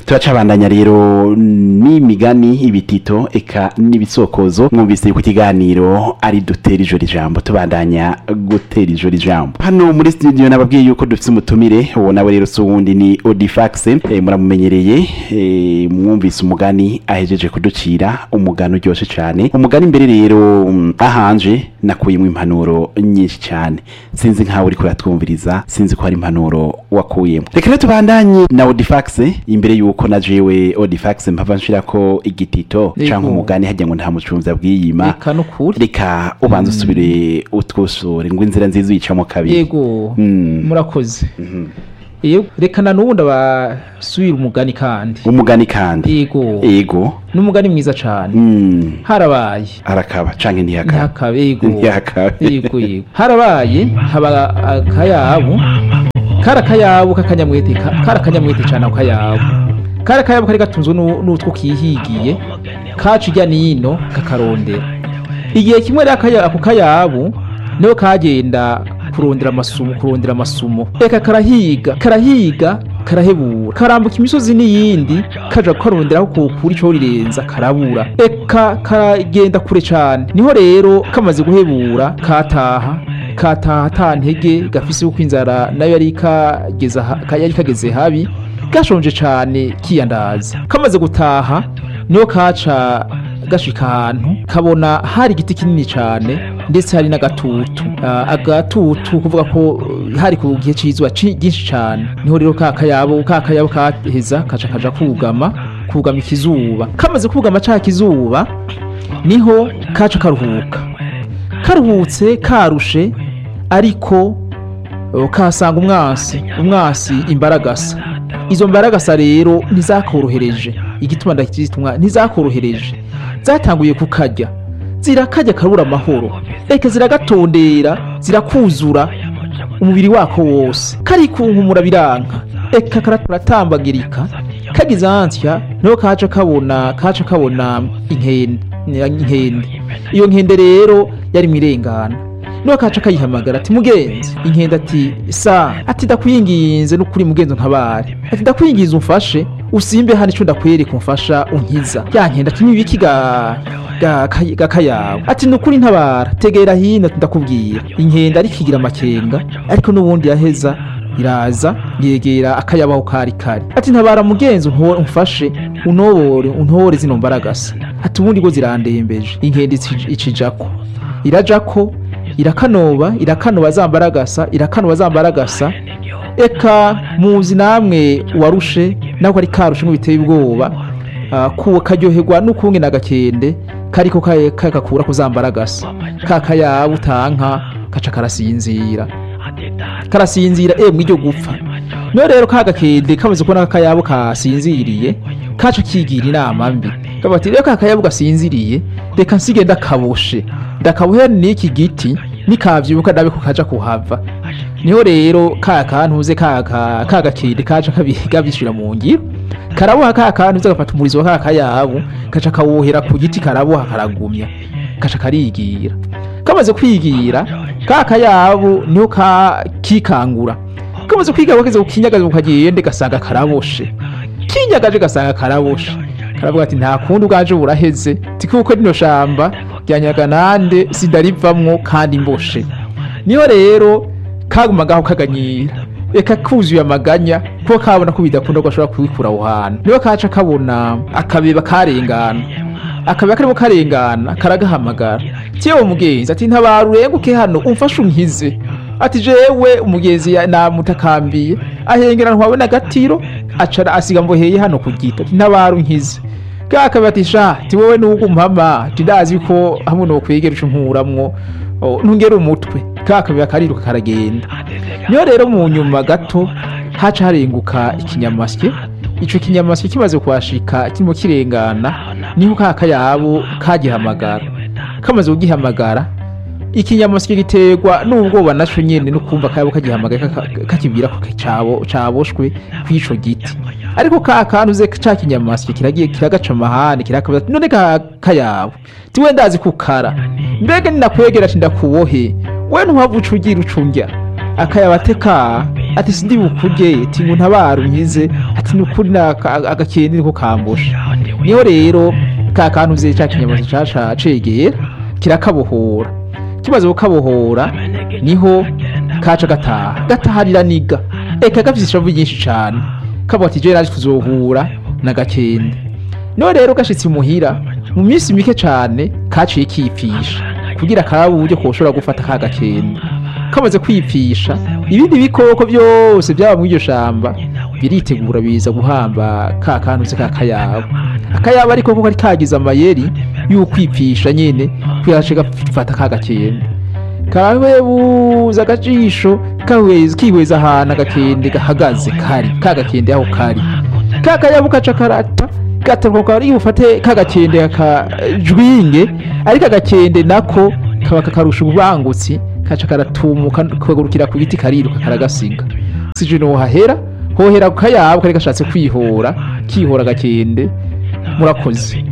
turacabandanya rero n'imigani ibitito eka n'ibisokozo mwumvise yuko ikiganiro ari dutera ijoro ijambo tubandanya gutera ijoro ijambo hano muri studio nababwiye yuko dufite umutumire uwo nawe rero si uwundi ni odifax e, muramumenyereye e, mwumvise umugani ahejeje kuducira umugani uryoshe cyane umugani imbere rero mm, ahanje nakuyemo impanuro nyinshi cyane sinzi nkawe uriko uratwumviriza sinzi ko hari impanuro wakuyemo reka rero tubandanye na odifax imbere yuko na jewe odifax mpava nshirako igitito Yego. canke umugani hajya ngo nta mucunzi abwiyima reka nukuri reka ubanza usubire utwusure ngo inzira nziza uyicamo kabiri yego Mm. murakoze yego reka na n'ubundi abasubira umugani kandi umugani kandi yego ego n'umugani mwiza cane Mm. harabaye arakaba canke ntiyakaba ntihakabe yego ntiyakabe yego yego harabaye haba akayabu kari akayabu k'akanyamwete ka- kari akanyamwete cane ako kayabu kari akayabu kari gatunzwe n'u- n'utwo kihigiye kaca irya nino kakarondera igihe kimwe rero akaya- ako kayabu niho kagenda kurondera amasumo kurondera amasumo reka karahiga karahiga karahebura karambuka imisozi n'iyindi kaja karondera aho kokura ico rirenza karabura eka karagenda kure cane niho rero kamaze guhebura kataha kataha ata ntege gafise uko inzara nayo yari kageze ha- ka- yari kageze habi gashonje cane kiyandaza kamaze gutaha niho kaca gashika ahantu kabona hari igiti kinini cane ndetse hari n'agatutu Ah, agatutu kuvuga ko uh, hari ku gihe c'izuba ci- ryinshi cane niho rero ka kayabo ka kayabo kaheza kaca kaja kugama kugama ikizuba kamaze kugama ca kizuba niho kaca karuhuka karuhutse karushe ariko uh, kasanga umwasi umwasi imbaragasa izo mbaragasa rero ntizakorohereje igituma ndakitwa ntizakorohereje zatanguye kukarya zirakarya karura amahoro reka ziragatondera zirakuzura umubiri wako wose karikunkumura biranka eka karatambagirika kagize ansya niho kaca kabona kaca kabona inkende inkende iyo nkende rero yari mwirengana niho kaca kayihamagara ati mugenzi inkende ati sa ati ndakwinginze n'ukuri mugenzi ntabare ati ndakwinginze umfashe usimbe hano ico ndakwereka umfasha unkiza ya nkende ati nibiki ga ga kay- ga kayawe ati nukuri ntabara tegera hino ati ndakubwira inkende ariko igira amakenga ariko n'ubundi yaheza iraza yegera akayabaho kari kari ati ntabara mugenzi unto- umfashe unobore untore zino mbaragasa ati ubundi go zirandembeje inkende ici- icijako irajako irakanoba irakanoba za mbaragasa irakanoba za mbaragasa eka muzi namwe warushe nako ari karushe ngo biteye ubwoba ah, ku karyoherwa n'ukunge n'agakende kariko ka- kagakura kuzambaragasa ka kayabu utanka kaca karasinzira karasinzira eh mwiryo gupfa no rero ka gakende kamaze kubona ko akayabo kasinziriye kaca kigira inama mbi kabati rero ka kayabu gasinziriye reka nsige ndakaboshe ndakabohe n'iki giti nikavyibuka ndabe ko kaja kuhava niho rero ka kantuze ka ka ka gakende kaca kabiga bishira mu ngiro karaboha ka kantu gafata umurizo wa ka kayabu kaca kawohera ku giti karaboha karagumya kaca karigira kamaze kwigira ka kayabu niho ka kikangura kamaze kwiga bageze kukinyagaza ukagende gasanga karaboshe kinyagaje gasanga karaboshe karavuga ati nta kundi ubwaje buraheze tikuko rino shamba ryanyaga nande sindarivamwo kandi mboshe niho rero kagumagaho kaganyira reka kuzuye amaganya kuko kabona ko bidakunda ko ashobora kubikura aho hantu niho kaca kabona akabeba karengana akabeba karimo karengana karagahamagara cyewe mugenzi ati ntabara urenguke hano umfashe unkize ati jewe umugenzi ya- namutakambiye ahengera ntwawe n'agatiro acara asiga mboheye hano ku giti ati ntabara unkize kakabeba ati sha ti wowe nuko umpama ati ndazi ko hamwe nokwegera ico nkuramwo oh, ntungere umutwe kakabeba kariruka karagenda niyo rero mu nyuma gato haca harenguka ikinyamasyo ico kinyamasyo kimaze kuhashika kirimo kirengana niho ka kayabo kagihamagara kamaze kugihamagara ikinyamasyo giterwa n'ubwoba naco nyene no kumva kayabo kagihamagaye kaka- kakibwira ko cabo caboshwe kw'ico giti ariko ka kantu ze ca kinyamasyo kiragiye kiragaca amahane kirakabaza ati, none ka kayabo tiwe ndazi kukara mbega ninakwegera ati ndakubohe we ntuhava uca ugira ucunjya akayabateka ati sindi bukurye ati ngo ntabara unkize ati ni ukuri ni aka- agakende niko kambusha niho rero ka kantu vye ca kinyamaswa caca cegera kirakabohora kimaze kukabohora niho kaca gataha gataha riraniga eka gafise ishavu ryinshi cane kavuga ati jewe naje kuzohura na gakende niho rero gashitse imuhira mu minsi mike cane kaciye kipfisha kugira karabe uburyo koshobora gufata ka gakende kamaze kwipfisha ibindi bikoko byose byaba muri iryo shamba biritegura biza guhamba ka kantu se ka kayabo akayabo ariko ko kari kagize amayeri y'ukwipfisha nyene kuyace gafata ka gakende karawebuza agajisho kahweza kihweza ahantu agakende gahagaze kari ka gakende aho kari ka kayabo kaca karata gataruka kari bufate ka gakende akajwinge ariko agakende nako kaba kakarusha ububangutsi kaca karatumuka kagurukira ku giti kariruka karagasiga sije no hahera hohera ku kayabo kari gashatse kwihora kihora agakende murakoze